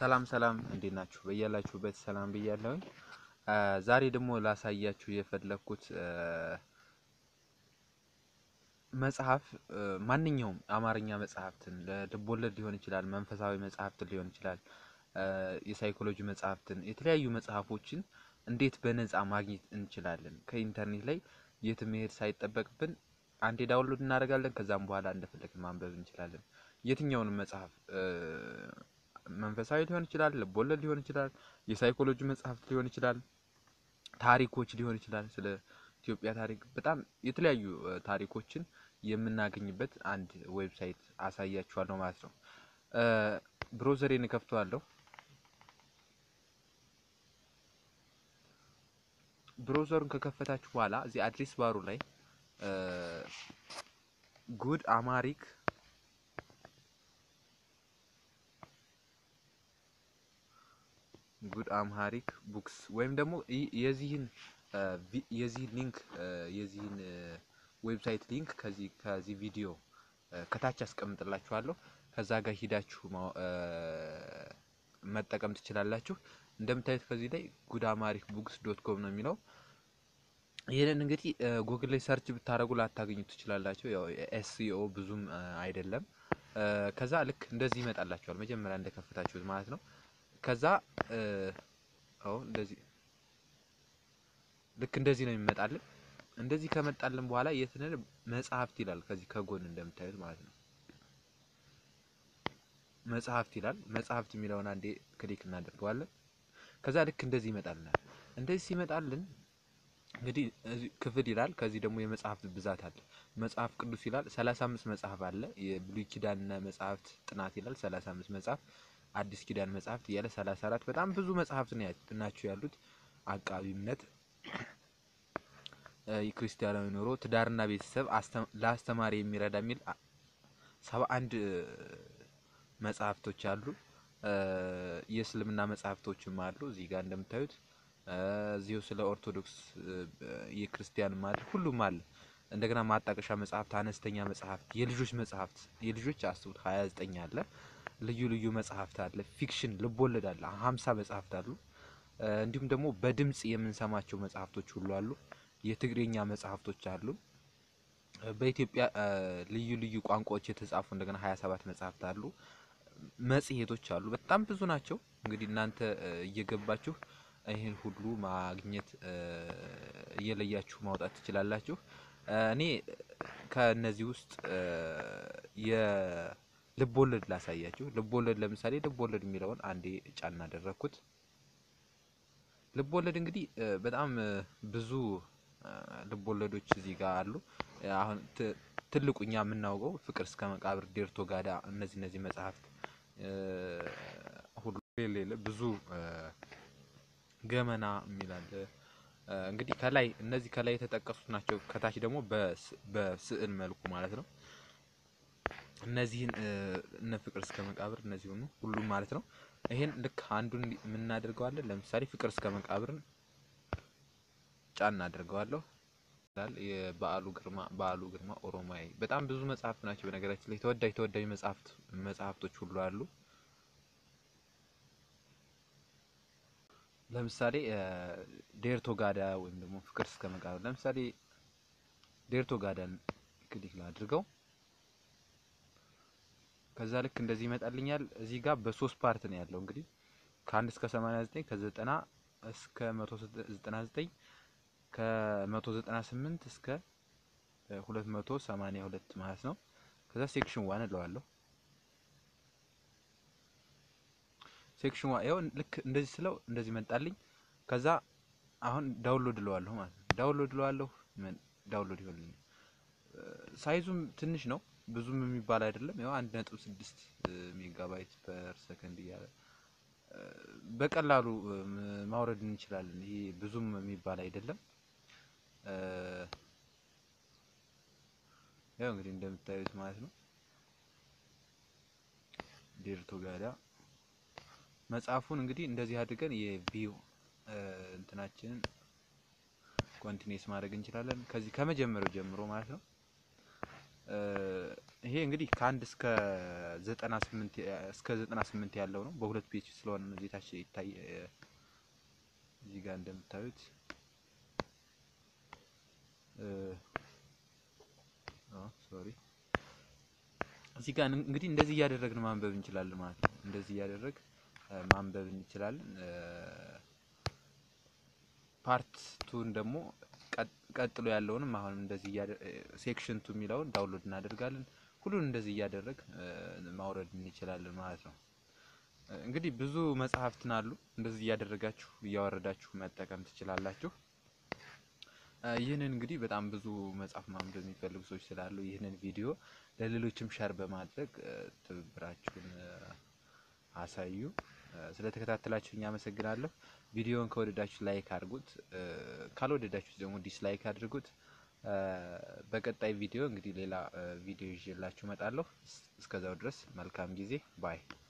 ሰላም ሰላም እንዴት ናችሁ? በያላችሁበት ሰላም ብያለሁኝ። ዛሬ ደግሞ ላሳያችሁ የፈለግኩት መጽሐፍ ማንኛውም አማርኛ መጽሐፍትን ልቦለድ ሊሆን ይችላል፣ መንፈሳዊ መጽሐፍትን ሊሆን ይችላል፣ የሳይኮሎጂ መጽሐፍትን፣ የተለያዩ መጽሐፎችን እንዴት በነፃ ማግኘት እንችላለን ከኢንተርኔት ላይ የትም መሄድ ሳይጠበቅብን አንዴ ዳውንሎድ እናደርጋለን። ከዛም በኋላ እንደፈለግን ማንበብ እንችላለን። የትኛውንም መጽሐፍ መንፈሳዊ ሊሆን ይችላል፣ ልቦለድ ሊሆን ይችላል፣ የሳይኮሎጂ መጽሐፍት ሊሆን ይችላል፣ ታሪኮች ሊሆን ይችላል። ስለ ኢትዮጵያ ታሪክ በጣም የተለያዩ ታሪኮችን የምናገኝበት አንድ ዌብሳይት አሳያችኋለሁ ማለት ነው። ብሮዘሬን እከፍተዋለሁ። ብሮዘሩን ከከፈታችሁ በኋላ እዚህ አድሬስ ባሩ ላይ ጉድ አማሪክ ጉድ አምሃሪክ ቡክስ ወይም ደግሞ የዚህን የዚህን ሊንክ የዚህን ዌብሳይት ሊንክ ከዚህ ከዚህ ቪዲዮ ከታች አስቀምጥላችኋለሁ። ከዛ ጋር ሂዳችሁ መጠቀም ትችላላችሁ። እንደምታዩት ከዚህ ላይ ጉድ አማሪክ ቡክስ ዶት ኮም ነው የሚለው። ይህንን እንግዲህ ጉግል ላይ ሰርች ብታደርጉ ላታገኙ ትችላላችሁ። ያው ኤስኢኦ ብዙም አይደለም። ከዛ ልክ እንደዚህ ይመጣላችኋል መጀመሪያ እንደከፈታችሁት ማለት ነው። ከዛ አዎ እንደዚህ ልክ እንደዚህ ነው የሚመጣልን። እንደዚህ ከመጣልን በኋላ የትንን መጽሐፍት ይላል ከዚህ ከጎን እንደምታዩት ማለት ነው። መጽሐፍት ይላል። መጽሐፍት የሚለውን አንዴ ክሊክ እናደርገዋለን። ከዛ ልክ እንደዚህ ይመጣልናል። እንደዚህ ሲመጣልን እንግዲህ ክፍል ይላል። ከዚህ ደግሞ የመጽሐፍት ብዛት አለ። መጽሐፍ ቅዱስ ይላል። ሰላሳ አምስት መጽሐፍ አለ። የብሉይ ኪዳንና መጽሐፍት ጥናት ይላል። ሰላሳ አምስት መጽሐፍ አዲስ ኪዳን መጽሐፍት እያለ ሰላሳ አራት በጣም ብዙ መጽሐፍት ናቸው ያሉት። አቃቢ እምነት፣ የክርስቲያናዊ ኑሮ፣ ትዳርና ቤተሰብ፣ ለአስተማሪ የሚረዳ የሚል ሰባ አንድ መጽሐፍቶች አሉ። የእስልምና መጽሐፍቶችም አሉ እዚህ ጋር እንደምታዩት እዚሁ ስለ ኦርቶዶክስ የክርስቲያን አለ፣ ሁሉም አለ። እንደገና ማጣቀሻ መጽሐፍት፣ አነስተኛ መጽሐፍት፣ የልጆች መጽሐፍት የልጆች አስቡት ሀያ ዘጠኝ አለ። ልዩ ልዩ መጽሐፍት አለ። ፊክሽን ልቦለድ አለ። ሀምሳ መጽሐፍት አሉ። እንዲሁም ደግሞ በድምጽ የምንሰማቸው መጽሐፍቶች ሁሉ አሉ። የትግርኛ መጽሐፍቶች አሉ። በኢትዮጵያ ልዩ ልዩ ቋንቋዎች የተጻፉ እንደገና ሀያ ሰባት መጽሐፍት አሉ። መጽሔቶች አሉ። በጣም ብዙ ናቸው። እንግዲህ እናንተ እየገባችሁ ይህን ሁሉ ማግኘት እየለያችሁ ማውጣት ትችላላችሁ። እኔ ከእነዚህ ውስጥ የልቦለድ ላሳያችሁ። ልቦለድ ለምሳሌ ልቦለድ የሚለውን አንዴ ጫና አደረግኩት። ልቦለድ እንግዲህ በጣም ብዙ ልቦለዶች እዚህ ጋር አሉ። አሁን ትልቁ እኛ የምናውቀው ፍቅር እስከ መቃብር፣ ዴርቶ ጋዳ እነዚህ እነዚህ መጽሐፍት ሁሉ ሌለ ብዙ ገመና የሚላለ እንግዲህ ከላይ እነዚህ ከላይ የተጠቀሱት ናቸው። ከታች ደግሞ በስዕል መልኩ ማለት ነው። እነዚህን እነ ፍቅር እስከ መቃብር እነዚህ ሆኑ ሁሉም ማለት ነው። ይሄን ልክ አንዱን የምናደርገዋለን። ለምሳሌ ፍቅር እስከ መቃብርን ጫን እናደርገዋለሁ ይላል። የበዓሉ ግርማ በዓሉ ግርማ ኦሮማይ በጣም ብዙ መጽሐፍት ናቸው። በነገራችን ላይ ተወዳጅ ተወዳጅ መጽሐፍት መጽሐፍቶች ሁሉ አሉ። ለምሳሌ ዴርቶ ጋዳ ወይም ደግሞ ፍቅር እስከ መቃብር ለምሳሌ ዴርቶ ጋዳን ክሊክ ላድርገው። ከዛ ልክ እንደዚህ ይመጣልኛል። እዚህ ጋር በሶስት ፓርት ነው ያለው እንግዲህ ከአንድ እስከ 89 ከዘጠና እስከ 199 ከ198 እስከ 282 ማለት ነው። ከዛ ሴክሽን ዋን እለዋለሁ። ሴክሽን ዋን ይኸው ልክ እንደዚህ ስለው እንደዚህ መጣልኝ። ከዛ አሁን ዳውንሎድ እለዋለሁ ማለት ነው። ዳውንሎድ እለዋለሁ። ዳውንሎድ ይሆንልኝ። ሳይዙም ትንሽ ነው ብዙም የሚባል አይደለም። ያው አንድ ነጥብ ስድስት ሜጋባይት ፐር ሰከንድ እያለ በቀላሉ ማውረድ እንችላለን። ይሄ ብዙም የሚባል አይደለም። ያው እንግዲህ እንደምታዩት ማለት ነው። ዴርቶ ጋዳ መጽሐፉን እንግዲህ እንደዚህ አድርገን የቪው እንትናችንን ኮንቲኒስ ማድረግ እንችላለን። ከዚህ ከመጀመሪያው ጀምሮ ማለት ነው። ይሄ እንግዲህ ከአንድ እስከ ዘጠና ስምንት እስከ ዘጠና ስምንት ያለው ነው። በሁለት ፔጅ ስለሆነ ነው እዚህ ታች ይታይ እዚህ ጋር እንደምታዩት ሶሪ እዚህ ጋር እንግዲህ እንደዚህ እያደረግን ማንበብ እንችላለን ማለት ነው። እንደዚህ እያደረግ ማንበብ እንችላለን። ፓርት ቱን ደግሞ ቀጥሎ ያለውንም አሁን እንደዚህ ሴክሽን ቱ የሚለውን ዳውንሎድ እናደርጋለን። ሁሉን እንደዚህ እያደረግ ማውረድ እንችላለን ማለት ነው። እንግዲህ ብዙ መጽሐፍትን አሉ እንደዚህ እያደረጋችሁ እያወረዳችሁ መጠቀም ትችላላችሁ። ይህንን እንግዲህ በጣም ብዙ መጽሐፍ ማንበብ የሚፈልጉ ሰዎች ስላሉ ይህንን ቪዲዮ ለሌሎችም ሸር በማድረግ ትብብራችሁን አሳዩ። ስለተከታተላችሁኝ አመሰግናለሁ። ቪዲዮውን ከወደዳችሁ ላይክ አድርጉት፣ ካልወደዳችሁ ደግሞ ዲስላይክ አድርጉት። በቀጣይ ቪዲዮ እንግዲህ ሌላ ቪዲዮ ይዤላችሁ እመጣለሁ። እስከዛው ድረስ መልካም ጊዜ ባይ